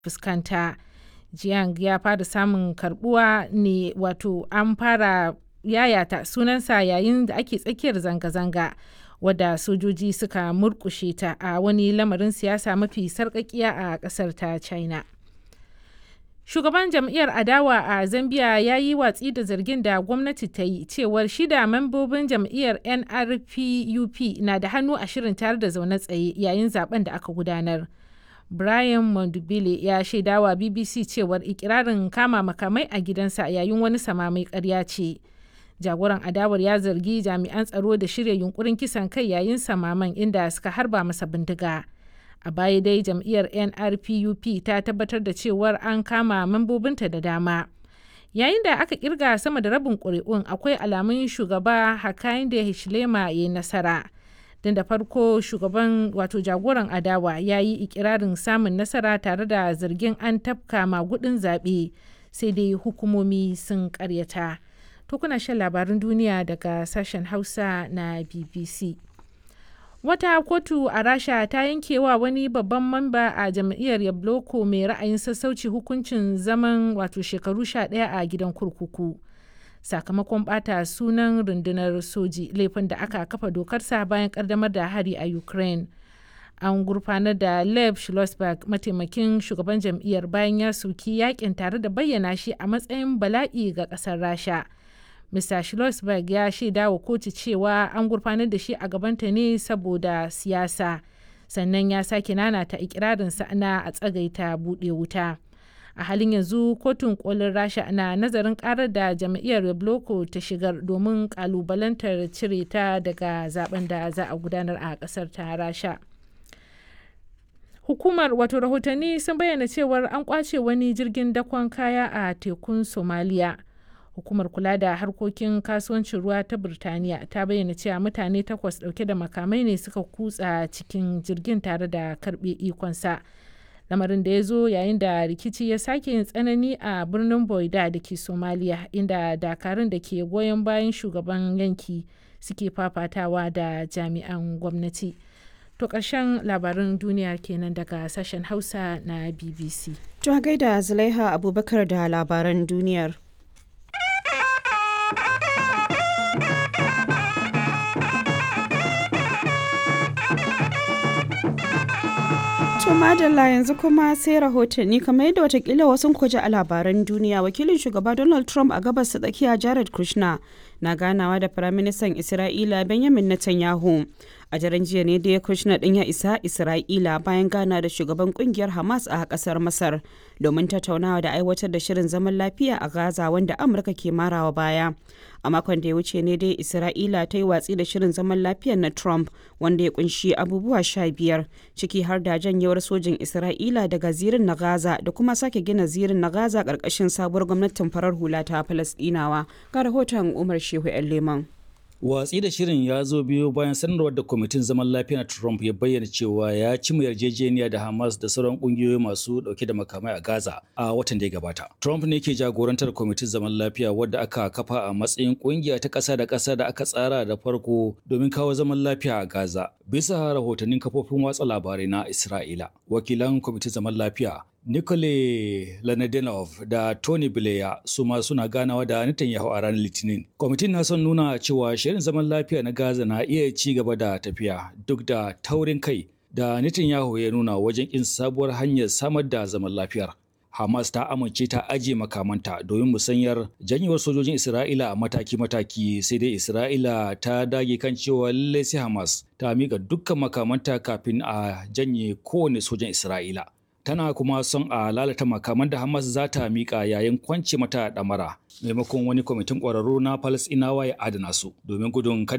fuskanta. Jiang ya fara samun karbuwa ne wato an fara yayata sunansa yayin da ake tsakiyar zanga-zanga wadda sojoji suka murkushe ta a wani lamarin siyasa mafi sarƙaƙiya a ƙasar ta China. Shugaban jam'iyyar adawa a Zambia ya yi watsi da zargin da gwamnati ta yi cewar shida membobin jam'iyyar NRPUP na da hannu a shirin tare da zaune tsaye yayin zaben da aka gudanar. Brian Mondubile ya shaidawa BBC cewar ikirarin kama makamai a gidansa yayin wani samamai ƙarya ce. Jagoran adawar ya zargi jami'an tsaro da shirya yunkurin kisan kai yayin samaman inda suka harba masa bindiga. A baya dai jam'iyyar NRPUP ta tabbatar da cewar an kama membobinta da dama. Yayin da aka kirga sama da rabin ƙuri'un akwai alamun shugaba Hakainde Hichilema ya yi nasara. Don da farko shugaban wato jagoran adawa ya yi ikirarin samun nasara tare da zargin an tafka magudin zaɓe sai dai hukumomi sun ƙaryata. To kuna shan labarin duniya daga sashen Hausa na BBC. Wata kotu a Rasha ta yankewa wani babban mamba a jam'iyyar Yabloko mai ra'ayin sassauci hukuncin zaman wato shekaru sha ɗaya a gidan kurkuku. Sakamakon ɓata sunan rundunar soji laifin da aka kafa dokarsa bayan ƙaddamar da hari a Ukraine. An gurfanar da Lev Schlossberg mataimakin shugaban jam'iyyar bayan ya soki yakin tare da bayyana shi a matsayin bala'i ga ƙasar Rasha. Mr. Schlossberg ya shaida wa kotu cewa an gurfanar da shi a gabanta ne saboda siyasa, sannan ya sake nanata ikirarinsa na a tsagaita buɗe wuta. A halin yanzu kotun kolin Rasha na nazarin karar da jam'iyyar Yabloko ta shigar domin kalubalantar cire ta daga zaben da za a gudanar a ƙasar ta Rasha. Hukumar wato rahotanni sun bayyana cewar an kwace wani jirgin dakon kaya a tekun Somaliya. hukumar kula da harkokin kasuwancin ruwa ta birtaniya ta bayyana cewa mutane takwas dauke da makamai ne suka kutsa cikin jirgin tare da karbe ikonsa lamarin da ya zo yayin da rikici ya sake yin tsanani a birnin boida da ke somaliya inda dakarun da ke goyon bayan shugaban yanki suke fafatawa da jami'an gwamnati to ƙarshen labarin duniya kenan daga sashen hausa na bbc to gaida zulaiha abubakar da labaran duniyar To madalla yanzu kuma sai rahotanni kamar yadda watakila wasu kuji a labaran duniya wakilin shugaba Donald Trump a gabas ta tsakiya Jared Kushner na ganawa da firaministan Isra'ila Benjamin Netanyahu. A daren jiya ne da Kushner din ya isa Isra'ila bayan gana da shugaban kungiyar Hamas a kasar Masar domin tattaunawa da aiwatar da shirin zaman lafiya a Gaza wanda Amurka ke marawa baya. A makon da ya wuce ne dai Isra'ila ta yi watsi da shirin zaman lafiyar na Trump wanda ya kunshi abubuwa sha biyar ciki har da janyewar sojin Isra'ila daga zirin na Gaza da kuma sake gina zirin na Gaza ƙarƙashin sabuwar gwamnatin farar hula ta Falasɗinawa. Ga rahoton Umar Shehu 'yan Leman. Watsi da shirin ya zo biyo bayan sanarwar da kwamitin zaman lafiya na Trump ya bayyana cewa ya ci mu yarjejeniya da Hamas da sauran kungiyoyi masu dauke da makamai a Gaza a watan da ya gabata. Trump ne ke jagorantar kwamitin zaman lafiya wadda aka kafa a matsayin kungiya ta ƙasa da ƙasa da aka tsara da farko domin kawo zaman lafiya a Gaza. Bisa rahotannin kafofin watsa labarai na Isra'ila, wakilan kwamitin zaman lafiya Nikole Lanadenov da Tony Blair su ma suna ganawa da Netanyahu a ranar Litinin. Kwamitin na son nuna cewa shirin zaman lafiya na Gaza na iya ci gaba da tafiya duk da taurin kai da Netanyahu ya nuna wajen kin sabuwar hanyar samar da zaman lafiyar. Hamas ta amince ta ajiye makamanta domin musanyar janyewar sojojin Isra'ila a mataki-mataki sai dai Isra'ila ta dage kan cewa lallai sai Hamas ta miƙa dukkan makamanta kafin a janye kowane sojan Isra'ila. tana kuma son a lalata makaman da Hamas za ta miƙa yayin kwance mata ɗamara maimakon wani kwamitin ƙwararru na Falasɗinawa ya adana su domin gudun kada